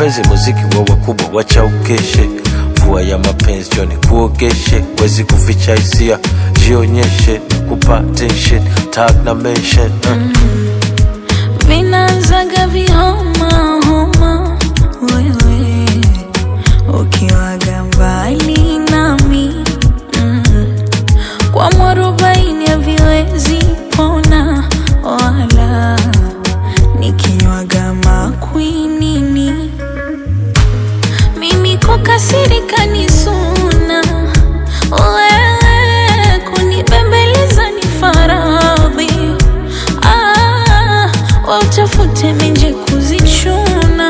mapenzi muziki wa wakubwa wacha ukeshe mvua ya mapenzi joni kuogeshe wezi kuficha hisia jionyeshe kupa tension tag na mention uh. vinaanzaga vihoma homa wewe ukiwaga mbali nami mm. kwa mwarobaini haviwezi pona wala nikinywaga makwinini mimi kukasirika ni suna wewe kunibembeleza ni faradhi ah, wautafute menje kuzichuna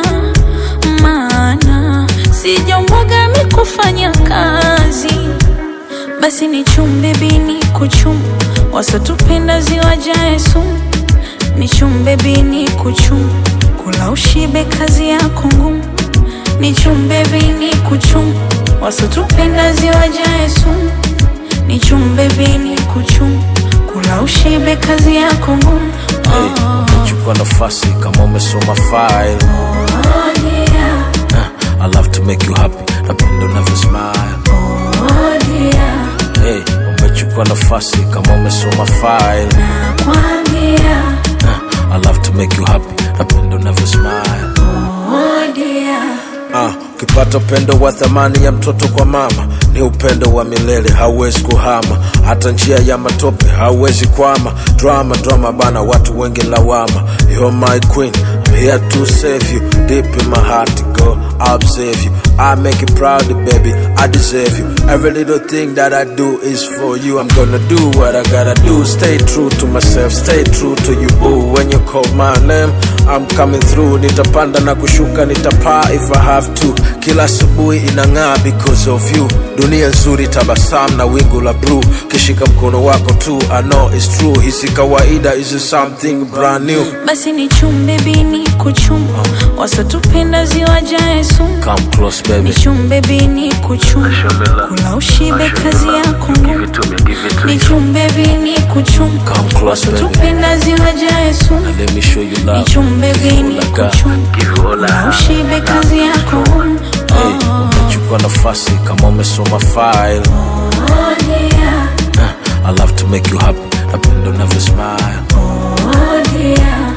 maana sijomboga mikufanya kazi basi ni chumbe bini kuchum wasotupenda ziwajae sumu ni chumbe bini kuchum kula ushibe kazi yako ngumu ni chumbe bini kuchum wasotupenda ziwajae sumu ni chumbe bini kuchum kula ushibe kazi yako ngumu Hey, umechukua nafasi kama umesoma file Oh, yeah. uh, I love to make you happy napenda unavyo smile Oh, yeah. hey, umechukua nafasi kama umesoma file Nakwambia, uh, I love to make you happy napenda unavyo smile oh, dear. Ah, ukipata upendo wa thamani ya mtoto kwa mama ni upendo wa milele, hauwezi kuhama. Hata njia ya matope hauwezi kwama. Drama drama bana, watu wengi lawama. You're my queen, I'm here to save you. Deep in my heart, go, I'll save you. I make you proud, baby, I deserve you. Every little thing that I do is for you. I'm gonna do what I gotta do. Stay true to myself, stay true to you, boo. When you call my name, I'm coming through. Nitapanda na kushuka, nitapaa if I have to. Kila asubuhi inang'aa because of you. Dunia nzuri, tabasamu na wingu la blue. Kishika mkono wako tu, I know it's true. Hisi kawaida is something brand new. basi ni chumbe bini kuchum wasotupenda ziwajae sumu Come close, ni baby. chumbe bini kuchum kula ushibe kazi yako ngumu ni chumbe bini kuchum Come close, baby. wasotupenda ziwajae sumu Let me show you ni love. chumbe Give you bini all I got. kuchum Give you all I kula have. ushibe kazi yako ngumu Hey, umechukua nafasi kama umesoma file. Oh, dear. Uh, I love to make you happy. Napenda unavyo smile. Oh, dear.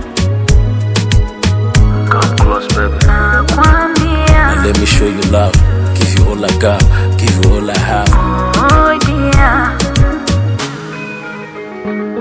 Come close, baby. Nakwambia, And let me show you love. Give you all I got. Give you all I have. oh, dear.